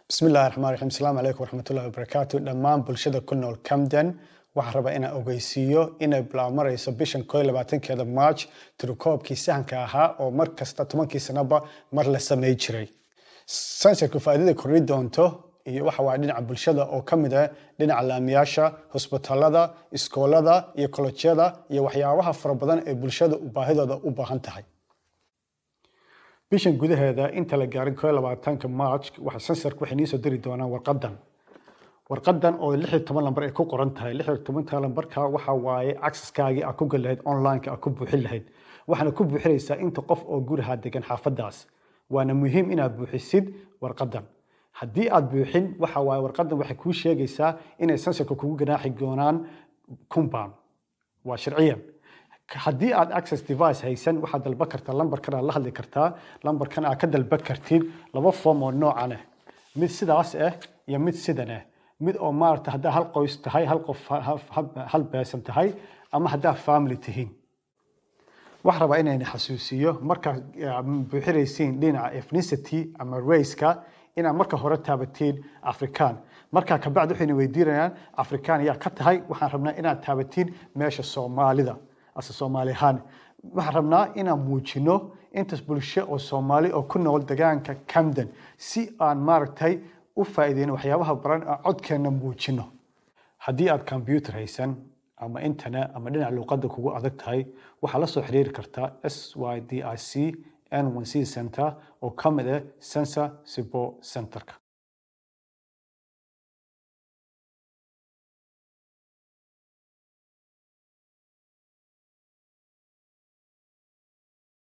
bismillahi raxmaan raxiim asalaamu calaykum waraxmatullahi wabarakaatu dhammaan bulshada ku nool camden waxaan rabaa inaan ogeysiiyo inay bilaamarayso bishan koo iyo labaatankeeda march tirukoobkii sahanka ahaa oo mar kasta tobankii sanaba mar la samey jiray sansarku faa'iidada kordhi doonto iyo waxa waaya dhinaca bulshada oo ka mid ah dhinaca laamiyaasha hosbitaalada iskoolada iyo kolojyada iyo waxyaabaha fara badan ee bulshada baahidooda u baahan tahay bishan gudaheeda inta la gaarin koo iyo labaatanka march waxa sansarku waxay niisoo diri doonaan warqadan warqadan oo lix iyo toban lambar ay ku qoran tahay lix iyo tobanka lambarka waxa waaye acceskaagii aad ku gali lahayd online-ka aad ku buuxin lahayd waxaana ku buuxinaysaa inta qof oo gurihaa degan xaafadaas waana muhiim inaad buuxisid warqadan haddii aad buuxin waxa waaye warqadan waxay kuu sheegaysaa inay sansarka kugu ganaaxi doonaan compound waa sharciyan haddii aad access device haysan waxaad dalban kartaa lambarkan aad la hadli kartaa lambarkan aad ka dalban kartid laba form oo noocan ah mid sidaas ah iyo mid sidan ah mid oo maarata haddaa hal qoys tahay hal qof hal beesan tahay ama haddaa family tihiin waxaan rabaa inayna xasuusiyo markaad buuxinaysiin dhinaca ethnicity ama raceka inaad marka hore taabatiin afrikaan markaa kabacdi waxayna weydiinayaan afrikaan ayaa ka tahay waxaan rabnaa inaad taabatiin meesha soomaalida ase soomaali ahaan waxaan rabnaa inaan muujino intaas bulsho oo soomaali oo ku nool degaanka camden si aan maaragtay u faa'iideyno waxyaabaha baran aan codkeenna muujino haddii aad combyuter haysan ama internet ama dhinaca luuqadda kugu adag tahay waxaa la soo xiriiri kartaa s y d i c n one c center oo ka mid ah sensor support centerka